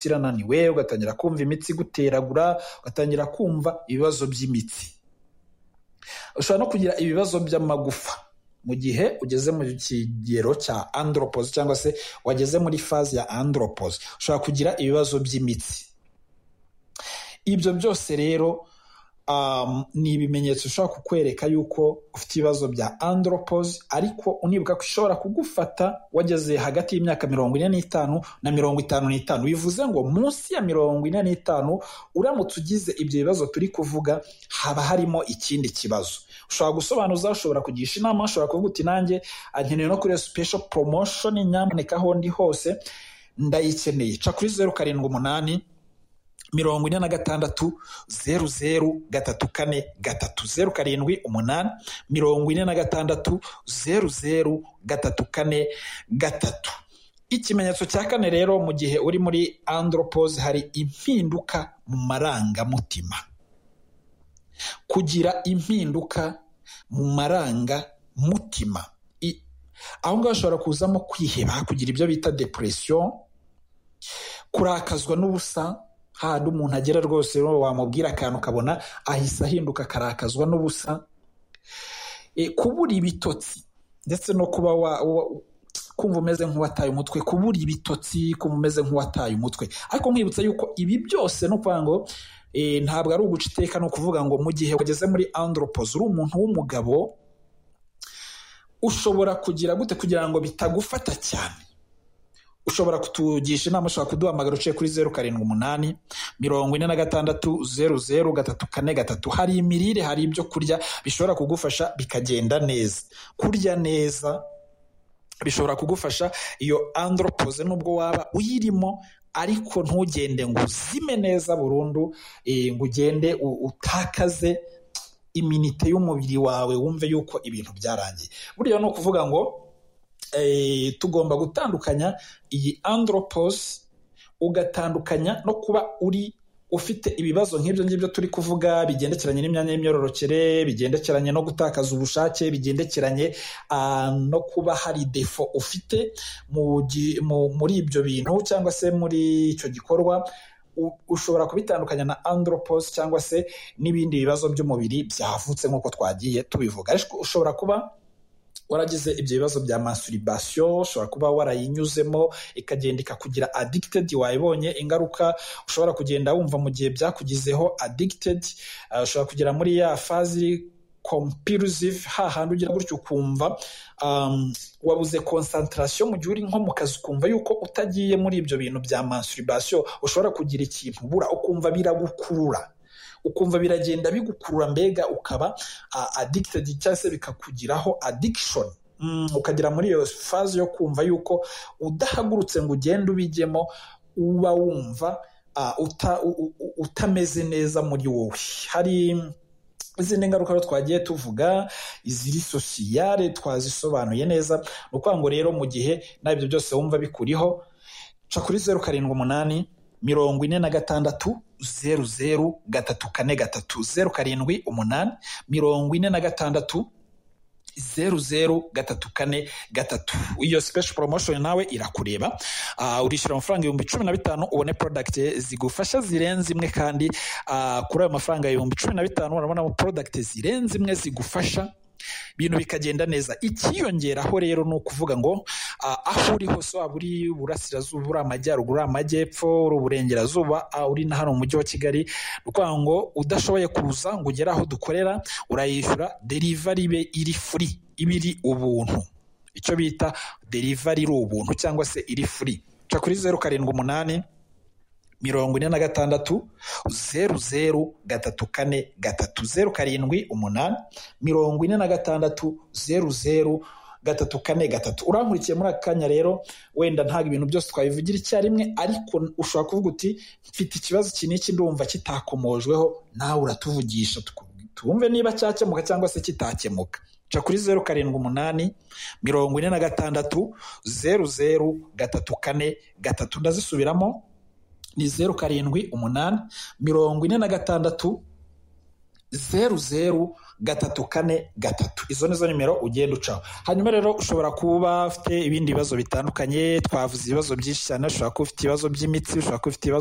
kirananiwe ugatangira kumva imitsi iguteragura ugatangira kumva ibibazo by'imitsi ushobora no kugira ibibazo by'amagufa mu gihe ugeze mu kigero cya andropoze cyangwa se wageze muri faze ya andropoze ushobora kugira ibibazo by'imitsi ibyo byose rero ni ibimenyetso bishobora kukwereka yuko ufite ibibazo bya andropoze ariko unibuka ko ishobora kugufata wageze hagati y'imyaka mirongo ine n'itanu na mirongo itanu n'itanu bivuze ngo munsi ya mirongo ine n'itanu uramutse ugize ibyo bibazo turi kuvuga haba harimo ikindi kibazo ushobora gusobanuza ushobora kugisha inama ushobora kuvuga uti nanjye agenewe no kuri sipesho poromoshoni nyamuneka aho ndi hose ndayikeneye ca kuri zeru karindwi umunani mirongo ine na gatandatu zeru zeru gatatu kane gatatu zeru karindwi umunani mirongo ine na gatandatu zeru zeru gatatu kane gatatu ikimenyetso cya kane rero mu gihe uri muri andropose hari impinduka mu marangamutima kugira impinduka mu marangamutima aho ngaho hashobora kuzamo kwiheba kugira ibyo bita depression kurakazwa n'ubusa handi umuntu agera rwose wamubwira akantu ukabona ahise ahinduka akarakazwa n'ubusa kubura ibitotsi ndetse no kuba kumva umeze nk'uwataye umutwe kubura ibitotsi kumva umeze nk'uwataye umutwe ariko nkwibutsa yuko ibi byose ni ukuvuga ngo ntabwo ari uguca iteka ni ukuvuga ngo mu gihe wageze muri andropoze uri umuntu w'umugabo ushobora kugira gute kugira ngo bitagufata cyane ushobora kutugisha inama ushobora kuduhamagara uciye kuri zeru karindwi umunani mirongo ine na gatandatu zeru zeru gatatu kane gatatu hari imirire hari ibyo kurya bishobora kugufasha bikagenda neza kurya neza bishobora kugufasha iyo andropoze nubwo waba uyirimo ariko ntugende ngo uzime neza burundu ngo ugende utakaze iminite y'umubiri wawe wumve yuko ibintu byarangiye buriya ni ukuvuga ngo tugomba gutandukanya iyi andropose ugatandukanya no kuba uri ufite ibibazo nk'ibyo ngibyo turi kuvuga bigendekeranye n'imyanya y'imyororokere bigendekeranye no gutakaza ubushake bigendekeranye no kuba hari defo ufite muri ibyo bintu cyangwa se muri icyo gikorwa ushobora kubitandukanya na andropose cyangwa se n'ibindi bibazo by'umubiri byavutse nk'uko twagiye tubivuga ariko ushobora kuba waragize ibyo bibazo bya masturbation ushobora kuba warayinyuzemo ikagenda ikakugira addicted wayibonye ingaruka ushobora kugenda wumva mu gihe byakugizeho addicted uh, ushobora kugera muri ya fazi compulsive hahandi ugira gutyo ukumva um, wabuze concentration mu gihe uri nko mu kazi ukumva yuko utagiye muri ibyo bintu bya masturbation ushobora kugira ikintu ubura ukumva biragukurura ukumva biragenda bigukurura mbega ukaba addicted cyangwa se bikakugiraho addiction ukagira muri iyo faze yo kumva yuko udahagurutse ngo ugende ubijyemo uba wumva utameze neza muri wowe hari izindi ngaruka rero twagiye tuvuga iziri sosiyare twazisobanuye neza ni ukuvuga ngo rero mu gihe nabyo byose wumva bikuriho ca kuri zeru karindwi umunani mirongo ine na gatandatu zeru zeru gatatu kane gatatu zeru karindwi umunani mirongo ine na gatandatu zeru zeru gatatu kane gatatu iyo special promotion nawe irakureba uh, urishyura amafaranga ibihumbi cumi na bitanu ubone product zigufasha zirenze imwe kandi uh, kuri ayo mafaranga ibihumbi cumi na bitanu urabonamo product zirenze imwe zigufasha ibintu bikagenda neza ikiyongeraho rero ni ukuvuga ngo aho uri hose waba uri iburasirazuba uri amajyaruguru uri amajyepfo uri uburengerazuba uri na hano mu mujyi wa kigali ni ukuvuga ngo udashoboye kuza ngo ugere aho dukorera urayishyura derivari be iri furi iba iri ubuntu icyo bita derivari iri ubuntu cyangwa se iri furi ca kuri zeru karindwi umunani mirongo ine na gatandatu zeru zeru gatatu kane gatatu zeru karindwi umunani mirongo ine na gatandatu zeru zeru gatatu kane gatatu urankurikiye muri aka kanya rero wenda ntabwo ibintu byose twabivugira icyarimwe ariko ushobora kuvuga uti mfite ikibazo iki n'iki ndumva kitakomojweho nawe uratuvugisha twumve niba cyakemuka cyangwa se kitakemuka ca kuri zeru karindwi umunani mirongo ine na gatandatu zeru zeru gatatu kane gatatu ndazisubiramo ni zeru karindwi umunani mirongo ine na gatandatu zeru zeru gatatu kane gatatu izo nizo nimero ugenda ucaho hanyuma rero ushobora kuba ufite ibindi bibazo bitandukanye twavuze ibibazo byinshi cyane ushobora kuba ufite ibibazo by'imitsi ushobora kuba ufite ibibazo